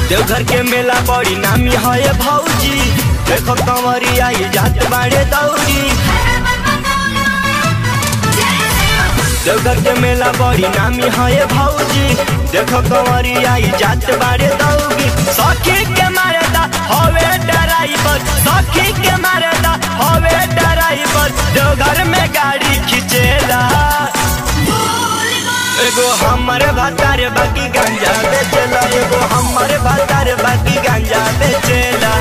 देवघर के मेला बड़ी नामी है भौजी देखो कंवरी आई जात बाड़े दौड़ी देवघर के मेला बड़ी नामी है भौजी देखो कंवरी आई जात बाड़े दौड़ी सखी के मारेदा हवे ड्राइवर सखी के मारेदा हवे ड्राइवर देवघर में गाड़ी खिंचेला एगो हमर भातार बाकी गांजा बेचेला एगो हमर भातार बाकी गांजा बेचेला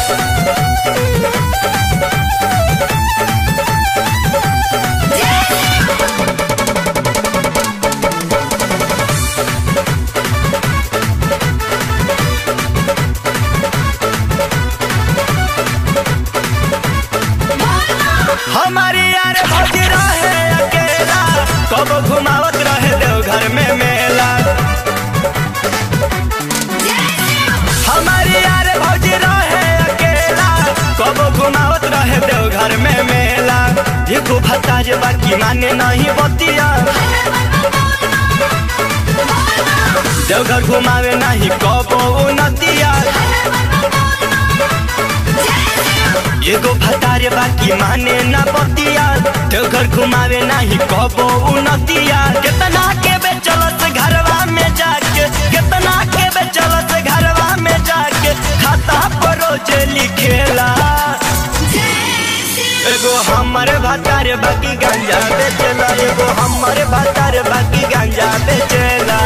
हमारी यार भौजी रहे अकेला कब घुमावत रहे देवघर में मेला हमारी यार भौजी रहे अकेला कब घुमावत रहे देवघर में मेला देखो भत्ता जे बाकी माने नहीं बतिया देवघर घुमावे नहीं कबो नदिया एगो भतारे बाकी माने ना बतिया देवघर घुमावे नहीं कबो उनतिया कितना के बेचलत घरवा में जाके कितना के बेचलत घरवा में जाके खाता पर रोज लिखेला एगो हमर भतारे बाकी गांजा बेचेला एगो हमर भतारे बाकी गांजा बेचेला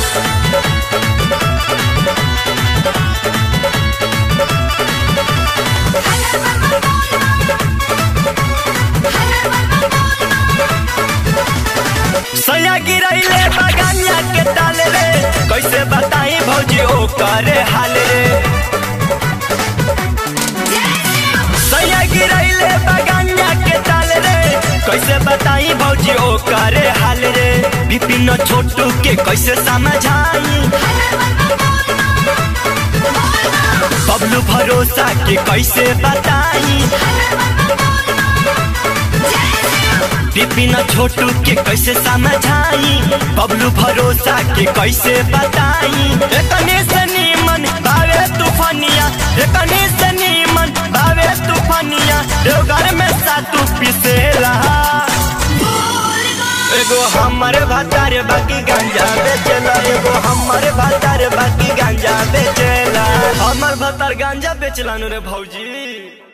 सैया गिरैले बगानिया के डाल रे कैसे बताई भौजी ओ करे हाल रे सैया गिरैले बगानिया के डाल रे कैसे बताई भौजी ओ करे हाल रे विपिन छोटू के कैसे समझाई बबलू भरोसा के कैसे बताई विपिन छोटू के कैसे समझाई बबलू भरोसा के कैसे बताई एकने से नीमन बावे तूफानिया एकने से नीमन बावे तूफानिया देवघर में सातू पिसेला एगो हमर भातार बाकी गांजा बेचेला एगो हमर भातार बाकी गांजा बेचेला हमर भातार गांजा बेचला नु रे भौजी